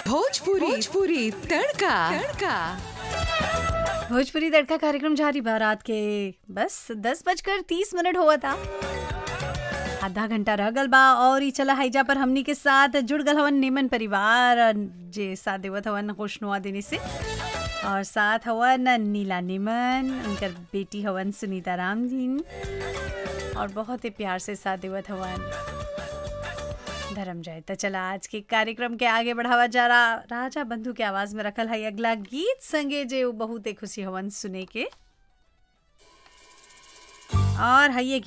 भोजपुरी भोजपुरी तड़का तड़का भोजपुरी तड़का कार्यक्रम जारी बा रात के बस दस बजकर तीस मिनट हुआ था आधा घंटा रह गल बा और ई चला हाईजा पर हमनी के साथ जुड़ गल हवन निमन परिवार जे साथ देवत हवन खुशनुआ देने से और साथ हवन नीला निमन उनकर बेटी हवन सुनीता राम जी और बहुत ही प्यार से साथ देवत हवन धर्म जाए तो चला आज के कार्यक्रम के आगे बढ़ावा जा रहा राजा बंधु के आवाज में रखल है अगला गीत संगे जे उ बहुत ही खुशी हवन सुने के और है ये